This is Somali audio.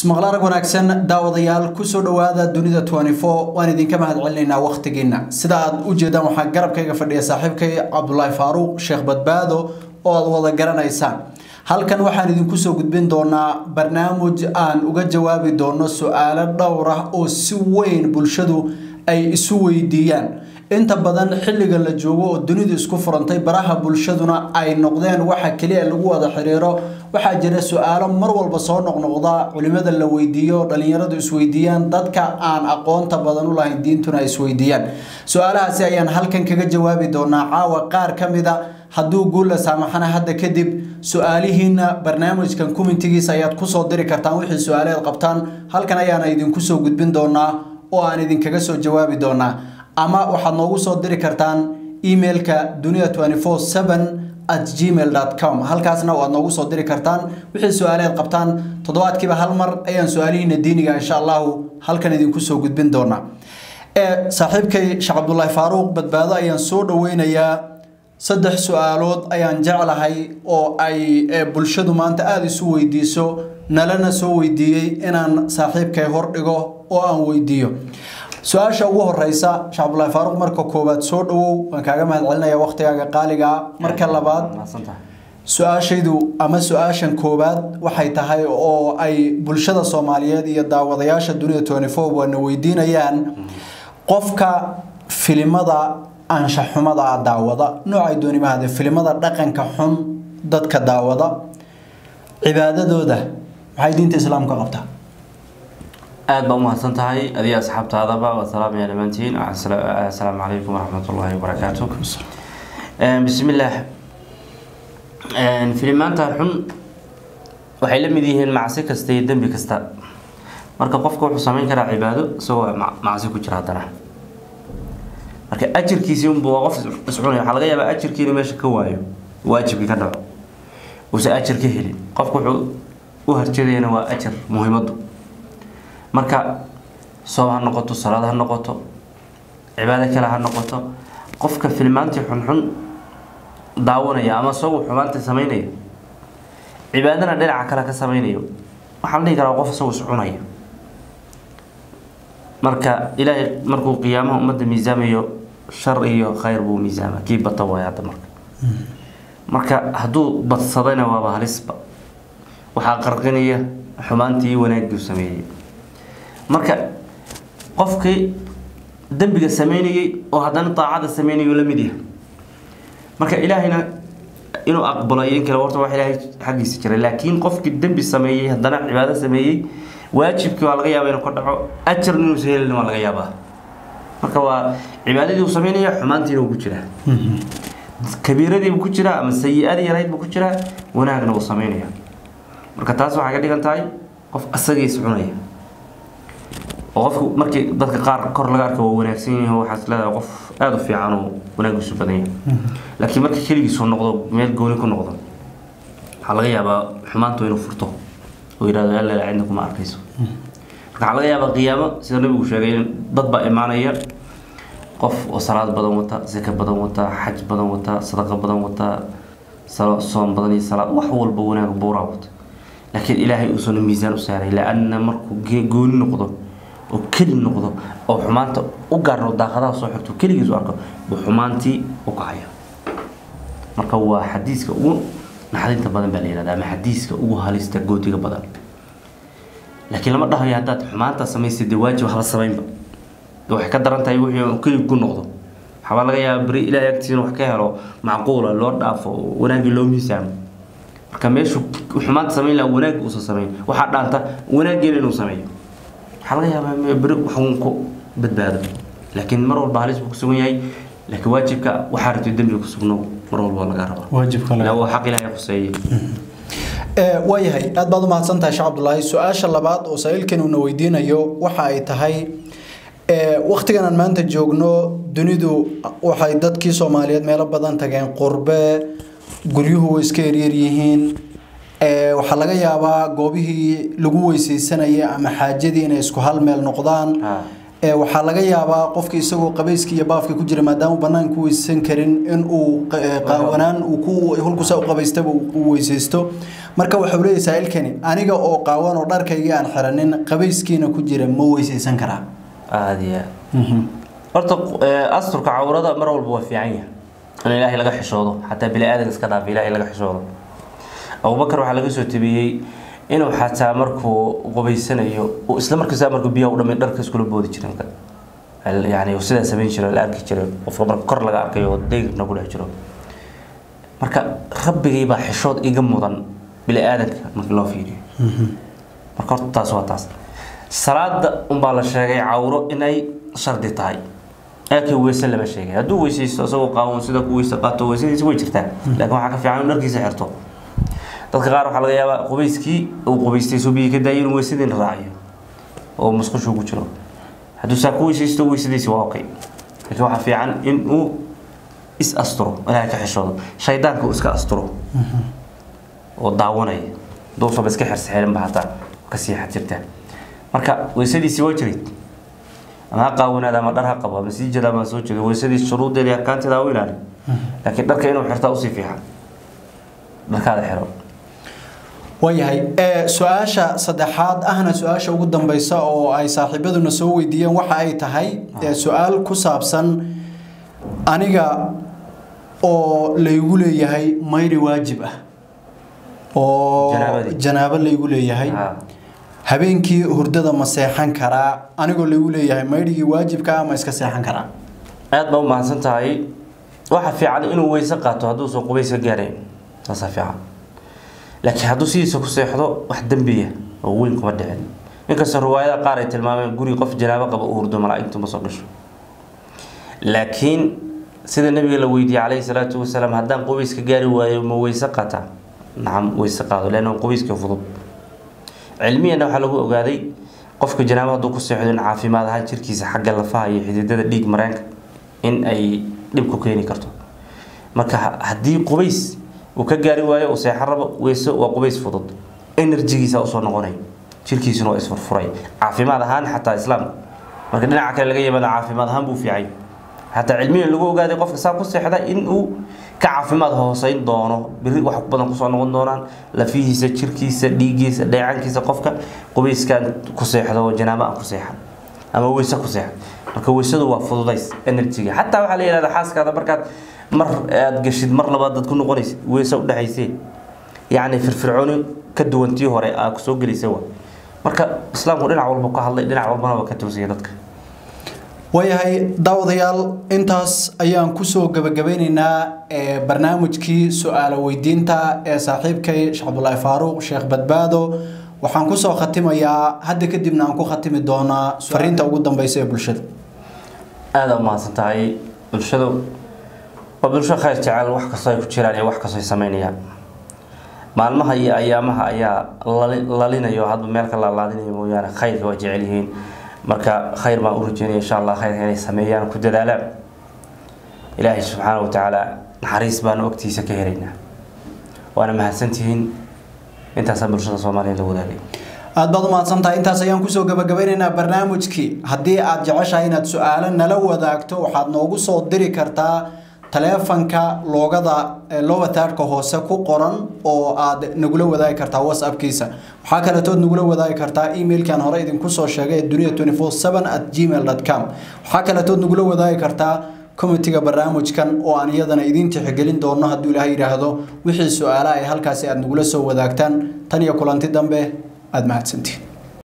ismaqla arag wanaagsan daawadayaal kusoo dhawaada dunida waan idinka mahad celinaynaa wakhtigiina sida aad u jeedaan waxaa garabkayga fadhiya saaxiibkay cabdulaahi faaruuq sheekh badbaado oo aad wada garanaysaan halkan waxaan idinku soo gudbin doonaa barnaamij aan uga jawaabi doono su-aalo dhowr ah oo si weyn bulshadu ay isu weydiiyaan inta badan xilliga la joogo oo dunidu isku furantay baraha bulshaduna ay noqdeen waxa keliya lagu wada xiriiro waxaa jira su-aalo mar walba soo noqnoqda culimada la weydiiyo dhalinyaradu isweydiiyaan dadka aan aqoonta badan u lahayn diintuna ay isweydiiyaan su-aalahaasi ayaan halkan kaga jawaabi doonaa caawa qaar ka mida hadduu guulla saamaxana hadda kadib su-aalihiina barnaamijkan kumintigiisa ayaad kusoo diri kartaan wixii su-aaleed qabtaan halkan ayaana idinku soo gudbin doonaa oo aan idinkaga soo jawaabi doonaa ama waxaad noogu soo diri kartaan emailka dunia at gmail com halkaasna waad noogu soo diri kartaan wixii su-aaleed qabtaan toddobaadkiiba hal mar ayaan su-aalihiina diiniga insha allahu halkan idinku soo gudbin doonaa saaxiibkay sheekh cabdulaahi faaruuq badbaado ayaan soo dhaweynayaa saddex su-aalood ayaan jeclahay oo ay bulshadu maanta aada isu weydiiso nalana soo weydiiyey inaan saaxiibkay hordhigo oo aan weydiiyo su-aasha ugu horeysa sheekh cabdulaahi faaruuq marka koowaad soo dhawow waan kaaga mahad celinaya waqtigaaga qaaligaa marka labaad su-aashaydu ama su-aashan koowaad waxay tahay oo ay bulshada soomaaliyeed iyo daawadayaasha dunida tony four waana weydiinayaan qofka filimada anshaxumada daawada noocay doonimahade filimada dhaqanka xun dadka daawada cibaadadooda maxay diinta islaamka qabtaa aada baa umahadsan tahay adiga asxaabtaadaba waa salaamaya dhammaantiin assalaamu calaykum waraxmat ullaahi wabarakaatu bismillaah filimaanta xun waxay la mid yihiin macsi kasta iyo dembi kasta marka qofka wuxuu sameyn karaa cibaado isagoo macsi ku jira haddana marka ajirkiisii unbu waa qof iscunay waxaa laga yaabaa ajirkiina meesha ka waayo waajibkii ka dhaco uusan ajir ka helin qofka wuxuu u harjadayana waa ajar muhiimadu marka soob ha noqoto salaad ha noqoto cibaado kale ha noqoto qofka filmaantii xunxun daawanaya ama isagu xumaanta sameynaya cibaadana dhinaca kale ka sameynayo waxaa la dhihi karaa qof isagu iscunaya marka ilaahay markuu qiyaamaha ummadda miisaamayo shar iyo khayr buu miisaama kii bata waay hadda marka marka hadduu badsadayna waaba halisba waxaa qarqinaya xumaantii iyo wanaaggii sameeyey marka qofkii dembiga sameynayay oo haddana daacada sameynayo la mid yahay marka ilaahayna inuu aqbalo iyo in kale horta wax ilaahay xaggiisa jiray laakiin qofkii dembi sameeyey haddana cibaado sameeyey waajibkii waa laga yaaba inuu ka dhaco ajar inuusa helin waa laga yaabaa marka waa cibaadadii uu sameynaya xumaantiina uu ku jiraa kabiiradiibuu ku jiraa ama sayi-adii yarayd buu ku jiraa wanaagna uu sameynaya marka taas waxay ka dhigan tahay qof asagiis cunaya oo qofku markii dadka qaar kor laga arka waa wanaagsan yahay waxaas leedahay qof aada u fiican oo wanaagiisu badan yahay laakiin marka keligiisu noqdo meel gooni ku noqdo waxaa laga yaabaa xumaantu inuu furto oo yidhahdo alla cidna kuma arkayso marka waxaa laga yaabaa qiyaamo sida nabigu sheegay in dad baa imaanaya qof oo salaad badan wata sika badan wata xaj badan wata sadaqa badan wata soom badan iyo salaad wax walba wanaag buuraa wata laakiin ilaahay uusan miisaan u saaray la-anna markuu gooni noqdo oo keli noqdo oo xumaanta u gaarno daaqadaha soo xigto keligiis u arko buu xumaantii u kacaya marka waa xadiiska ugu naxdinta badan baa la yihahda ama xadiiska ugu halista gootiga badan laakiin lama dhahayo haddaad xumaanta samaysay dee waajib hala samaynba waxay ka daran tahay wixii kelig ku noqdo waxbaa laga yaaba beri ilaahay agtiisina wax ka helo macquula loo dhaafo wanaaggii loo miisaamo marka meeshu xumaanta samayn laha wanaag uusan samayn waxaa dhaanta wanaaggeena inuu sameeyo waxaa laga yaabaa beri waxuun ku badbaado laakiin mar walba halis buu ku sugan yahay laakiin waajibka waxaa rabtay dembiga ku sugno mar walba laga rabaa waa xaq ilaahay khuseeye waayahay aada baad u mahadsantahay sheekh cabdulaahi su-aasha labaad oo saa-iilkan uuna weydiinayo waxa ay tahay waktigan aan maanta joogno dunidu waxay dadkii soomaaliyeed meelo badan tageen qurbe guryuhu way iska yaryar yihiin waxaa laga yaabaa goobihii lagu weyseysanayay ama xaajadii inay isku hal meel noqdaan ee waxaa laga yaabaa qofka isagoo qabayska iyo baafka ku jira maadaama banaanka u weysaysan karin in uu qa- ee, qaawanaan uu ku hulkusaa u qabaystaba uu weysaysto marka waxau leeyahay saa'ilkani aniga oo qaawan oo dharkaygii aan xiranin qabayskiina ku jira ma weysaysan karaa aada iyo aad horta eh, asturka cawrada mar walba waa fiican yahay in ilaahay laga xishoodo xataa bini aadan iska dhaaf ilaahay laga xishoodo abubakar waxaa laga soo tabiyey inuu xataa markuu qubaysanayo uu isla markiisa markuu biyaha u dhamay dharka iskula boodi jiray yani sidaa samayn jiray la arki jiray qofka marka kor laga arkayo oo deyrna ku dhex jiro marka rabbigay baa xishood iga mudan bini aadanka markii loo fiiriyo marka horta taas waa taas salaada unbaa la sheegay cawro inay shardi tahay laakiin weyse lama sheegay hadduu weysaysto isagoo qaawan sida ku weyse qaato weysadiisa way jirtaa laakiin waxaa ka fiican in dharkiisa xirto dadka qaar waxaa laga yaabaa qubayskii uu qubaystay soo biyii ka daayay inuu weysadiina raaciyo oo musqushuu ku jiro hadduu saa ku weysaysto weysadiisi waa okay laakiin waxaa fiican in uu is asturo ilaahay ka xishoodo shaydaanka uu iska asturo oo daawanaya duusaba iska xirsaxeelinba hataa ka siixad jirta marka weysadiisi waa jirid ama ha qaawanaada ama dhar ha qabo ama sii jada ama soo jeedo weysadiis shuruudeeda iyo arkaanteeda ha u ilaali laakiin dharka inuu xirtaa usii fiican dharkaada xiro waayahay ee su-aasha saddexaad ahna su-aasha ugu dambeysa oo ay saaxiibaduna soo weydiiyeen waxa ay tahay ee su-aal ku saabsan aniga oo laygu leeyahay mayri waajib ah oo Janaabadii. janaabo laygu leeyahay Ha. habeenkii hurdada ma seexan karaa anigoo laygu leeyahay mayrigii waajibka ah ma iska seexan karaa aad baa u mahadsan tahay waxa fiican inuu weyse qaato hadduusan qubays ka gaarayn taasaa fiican laakiin hadduu sidiisa ku seexdo wax dembiya oo weyn kuma dhicin inkastoo riwaayada qaar ay tilmaameen guri qof janaabo qaba u hurdo malaa'igtu ma soo gasho laakiin sida nabiga la weydiiyey calayhi salaatu wasalaam haddaan qubays ka gaari waayo ma weyse qaataa nacam weyse qaado leanna qubayska fudud cilmiyana waxaa lagu ogaaday qofka janaabo hadduu ku seexdo in caafimaad ahaan jirkiisa xagga lafaha iyo xididada dhiig mareenka in ay dhib ku keeni karto marka ha- haddii qubays uu ka gaari waayo uu seexan rabo weyse waa qubays fudud enerjigiisa usoo noqonay jirkiisuna waa isfurfuray caafimaad ahaan xataa islaamka marka dhinaca kale laga yimaado caafimaad ahaan buu fiicay xataa cilmiyan lagu ogaaday qofka saa ku seexda in uu ka caafimaad hooseyn doono biri wax badan kusoo noqon doonaan lafihiisa jirkiisa dhiigiisa dheecankiisa qofka qubayskaan ku seexdo oo janaabo aan ku seexan ama weyse ku seexan marka weysadu waa fududays enerjiga xataa waxaa la yidhahdaa xaaskaada markaad mar aad gashid mar labaad dad ku noqonaysid weyse udhexaysee yacni firfircooni ka duwan tii hore aa kusoo gelaysa wa marka islaamku dhinac walba ka hadlay dhinac walbana waa ka toosaya dadka waayahay daawadayaal intaas ayaan kusoo gabagabeyneynaa ee barnaamijkii su-aalo weydiinta ee saaxiibkay sheekh cabdulaahi faaruuq sheekh badbaado waxaan kusoo khatimayaa hadda kadibna aan ku khatimi doonaa fariinta ugu dambeysa ee bulshada aada u mahadsan tahay bulshadu waa bulsho khayr jecel wax kastoo ay ku jiraan iyo wax kastoo ay sameynayaan maalmaha iyo ayaamaha ayaa lali- lalinayo hadba meel ka laalaadinayo mooyaane khayrka waa jecel yihiin marka khayr baan u rajeynaya insha allah khayrka inay sameeyaan ku dadaalaan ilaahay subxaana wa tacaala naxariis baanu ogtiisa ka helaynaa waana mahadsantihiin intaasaa bulshada soomaaliya la wadaagay aad baad u mahadsantahay intaas ayaan kusoo gabagabeyneynaa barnaamijkii haddii aad jeceshahay inaad su-aalo nala wadaagto waxaad noogu soo diri kartaa taleefanka loogada ee lowataarka hoose ku qoran oo aad nagula wadaagi kartaa whatsappkiisa waxaa kaletood nagula wadaagi kartaa emailkan hore idinku soo sheegay ee dunia 24 at gmail com waxaa kaletood nagula wadaagi kartaa komitiga barnaamijkan oo aan iyadana idiin tixgelin doono hadduu ilaahay yidhaahdo wixii su-aalaha ay halkaasi aad nagula soo wadaagtaan tan iyo kulanti dambe aada mahadsantiin